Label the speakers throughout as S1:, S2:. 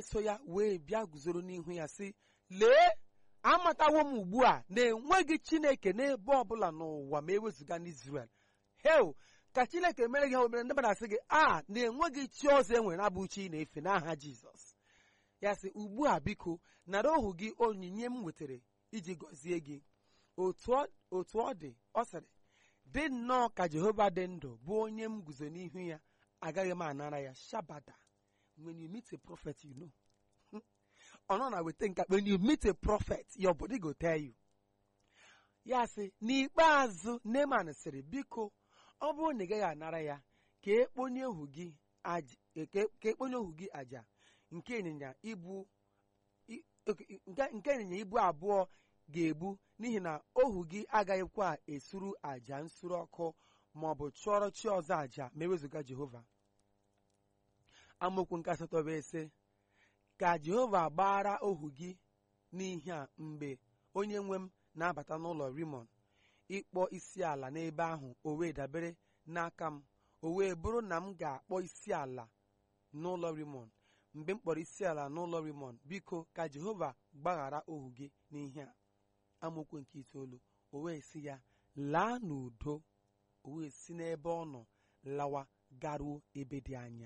S1: so ya wee bịa guzoro n'ihu ya sị lee amatawo m ugbu a na enweghị chineke n'ebe ọbụla n'ụwa ma ewezụga n'Izrel hel ka chineke mere gị ha omere ndị mmadụ asị gị a na enweghị chi ọzọ e nwere na-abụ chi ị na-efe n'aha jizọs ya sị ugbu a biko nara ohu gị onyinye m wetara iji gọzie gị otu ọ otu ọ dị ọ sịrị dị nnọọ ka jehova dị ndụ bụ onye m guzo n'ihu ya agaghị m anara ya shabada when you meet a prophet you know ọ nọ na weta nka when you meet a prophet your body go tell you ya sị n'ikpeazụ Neman sịrị biko ọ bụrụ na ị gaghị anara ya ka ekponye ohu gị aj- ka ka ekponye ohu gị aja nke ịnyịnya ibu i- ok, nke nke ịnyịnya ibu abụọ ga-ebu n'ihi na ohu gị agaghịkwa esuru aja nsure ọkụ ma ọ bụ chụọrọ chi ọzọ aja ma ewezụga Jehova amaokwu nke asatọ bụ ise ka Jehova gbara ohu gị n'ihe a mgbe onye nwe m na-abata n'ụlọ Rimon ịkpọ isi ala n'ebe ahụ o wee dabere n'aka m o wee bụrụ na m ga-akpọ isi ala n'ụlọ Rimon mgbe m kpọrọ isi ala n'ụlọ Rimon biko ka Jehova gbaghara ohu gị n'ihe a amaokwu nke itoolu o wee sị ya laa n'udo o wee si n'ebe ọ nọ lawa garuo ebe dị anya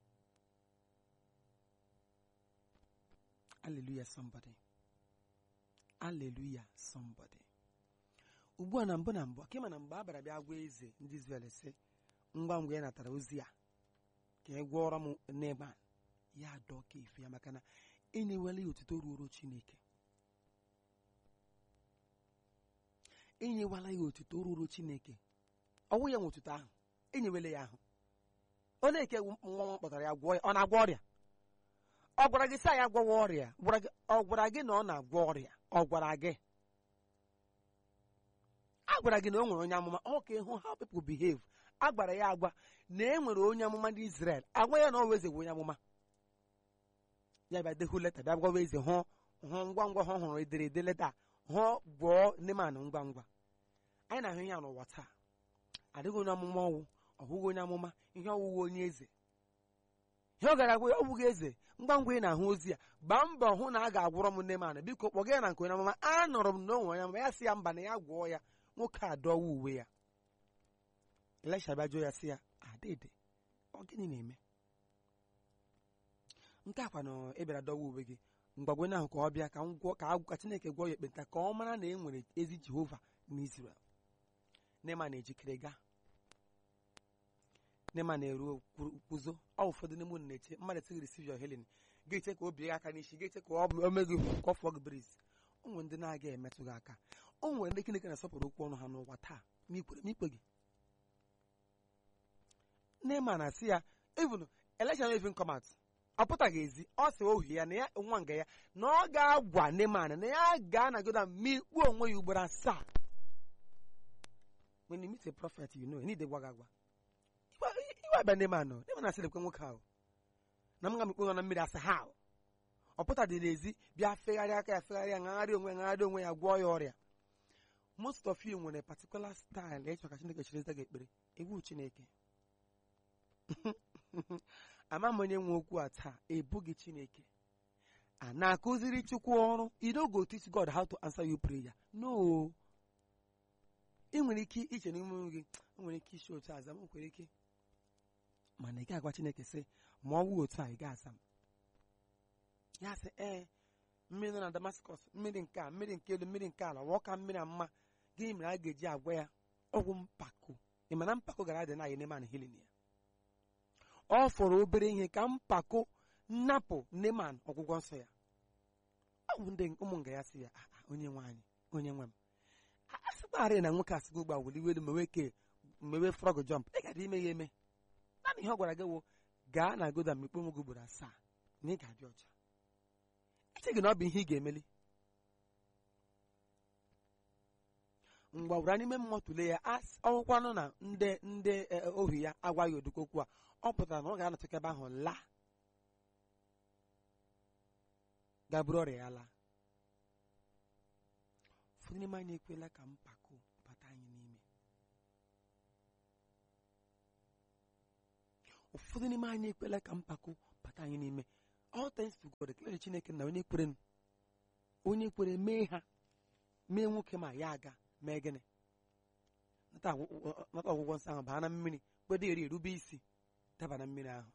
S1: Hallelujah somebody Hallelujah somebody ugbu a na mbụ na mbụ ka ịma na mgbe a bara bịa gwa eze ndị Izrel sị ngwa ngwa ya natara ozi a ka ị gwọrọ m Neman ya dọọ ka efe ya maka na enyewela ya otuto ruoro Chineke enyewela ya otuto ruoro Chineke ọnwụ ya nwe otuto ahụ enyewela ya ahụ onye eke nwa nwa kpọtara ya gwọọ ya ọ na-agwọ ọrịa ọ gwara gị sị ya gwọwa ọrịa Gwara gị- ọ gwara gị na ọ na-agwọ ọrịa ọ gwara gị a gwara gị na o nwere onye amụma ọ ka ịhụ how people behave a gwara ya agwa na e nwere onye amụma ndị Israel agwa ya na ọ eze bụ onye amụma ya bịa dehu leta bịa gwawa eze hụ hụ ngwa ngwa ha hụrụ ederede leta hụ gwọọ Neman ngwa ngwa anyị na-ahụ ihe a n'ụwa taa adịghị onye amụma ọwụ ọ bụghị onye amụma ihe ọwụwa onye eze ihe ọ gara agwa ya ọ bụghị eze ngwa ngwa ị na-ahụ ozi ya gbaa mbọ hụ na a ga-agwọrọ m Neman biko kpọga ya na nke onye amụma anụrụ m na o nwere onye amụma ya sị ya mba na ya gwọọ ya nwoke a dọwa uwe ya Elisha bịa jụọ ya sị ya adịdị ọ gịnị na-eme nke akwa na ị bịara dọwa uwe gị mgbagwe ahụ ka ọ bịa ka m gwọ ka agwụ ka Chineke gwọọ ya ekpenta ka ọ mara na e nwere ezi Jehova n'Izrel Neman ejikere gaa Neman eruo kwuru- kwuzo ọ ụfọdụ n'ime unu na-eche mmadụ etighi receive your healing ga-eche ka o bie gị aka n'isi ga-eche ka ọ o mee gị ka ọ fụọ gị biriz o nwere ndị na-aga emetụ gị aka o nwere ndị Chineke na-asọpụrụ okwu ọnụ ha n'ụwa taa ma ikwere ma ikpe gị Neman na-asị ya even election even come out ọ pụtaghị ezi ọ sị ohi ya na ya nwa nga ya na ọ ga-agwa Neman na ya ga-anagoda ma ikpu onwe ya ugboro asaa when you meet a prophet you know you need gwa gị agwa iwe abịa Neman nọ Neman na-asịrịkwa nwoke ahụ na m ga mikpe na mmiri asị ha ọ pụtadị n'ezi bịa fegharịa aka ya fegharịa ngagharị onwe ya ngagharị onwe ya gwọọ ya ọrịa most of you nwere particular style ịchọ ka Chineke chiri gị ekpere egwu Chineke ama m onye nwe okwu a taa ebughị Chineke a na-akụziri Chukwu ọrụ you no go teach God how to answer your prayer no ị nwere ike iche n'ime onwe gị o nwere ike isi otu aza m nwere ike mana ị ga-agwa Chineke sị ma ọ wụ otu a ị ga-aza m ya sị ee mmiri nọ na Damascus mmiri nke a mmiri nke elu mmiri nke ala wụọ ka mmiri a mma gịnị mere a ga-eji agwa ya ọgwụ mpako ị ma na mpako gara adị na Neman healing ya ọ fọrọ obere ihe ka mpako nnapụ Neman ọgwụgwọ nsọ ya ọ bụ ndị ụmụ nga ya sị ya "Ah, ah, onye nwe anyị onye nwe m a sịkwarị na nwoke asịgo ụgbọ wuli elu mewe ke mewe frog jump ị gara ime ya eme naanị ihe ọ gwara gị wụ gaa na goda mikpe onwe gị ugboro asaa na ị ga-adị ọcha eche gị na ọ bụ ihe ị ga-emeli mgbawara n'ime mmụọ tụlee ya as- ọgwụkwanụ na ndị ndị e, ohu ya agwaghị odoko okwu a ọ pụtara na ọ ga-anọtụ ebe ahụ laa gaburu ọrịa ya laa ụfọdụ n'ime anyị ekwela ka mpako bata anyị n'ime ụfọdụ n'ime anyị ekwela ka mpako bata anyị n'ime all thanks to God ekele chineke na onye kwere onye kwere mee ha mee nwoke ma ya aga mee gịnị nata ọgwụgwọ nsọ ahụ baa na mmiri kpedo eri erube isi daba na mmiri ahụ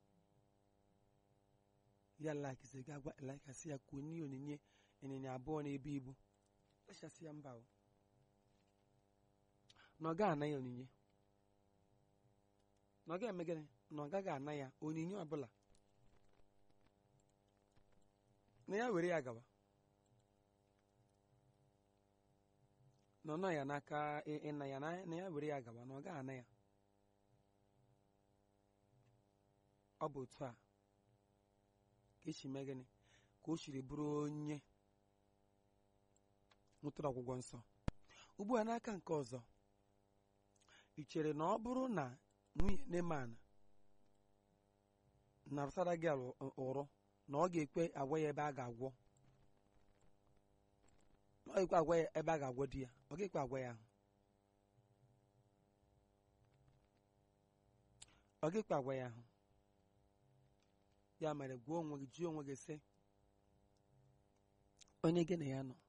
S1: ya lakisi ga-agwa elekasị ya kwuo n'ihe onyinye ịnyịnya abụọ na-ebu ibu kachasị ya mba o na ọ gaghị ana ya onyinye na ọ ga-eme gịnị na ọ gaghị ana ya onyinye ọbụla na ya were ya gawa na ọ nọ ya n'aka ịna ya na ya were ya gawa na ọ gaghị ana ya ọ bụ otu a ka esi mee gịnị ka o siri bụrụ onye nwetara ọgwụgwọ nsọ ugbu a n'aka nke ọzọ ị chere na ọ bụrụ na nwunye Neman na-arụsara gị ụrụ na ọ ga-ekwe agwa ya ebe a ga-agwọ ọ ga-ekwe agwa ya ebe a ga-agwọ di ya ọ ga-ekwe agwa ya ahụ ọ ga-ekwe agwa ya ahụ ya mere gwa onwe gị jụọ onwe gị sị onye gị na ya nọ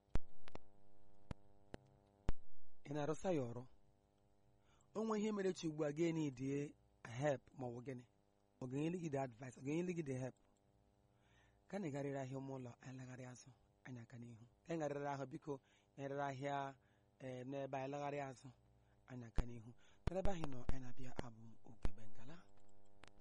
S1: ị na-arụsa ya ọrụ onwe ihe mere chi ugbu a gị n'idie help ma ọ bụ gịnị ọ ga-enyere gị the advice ọ ga-enyere gị the help ka na ịgarịrị ahịa ụmụ ụlọ alagharị azụ anyị aka n'ihu ka anyị garịrị ahụ biko nyerere ahịa n'ebe anyị lagharị azụ anyị aka n'ihu n'ebe ahụ nọ anyị na-abịa abụ oge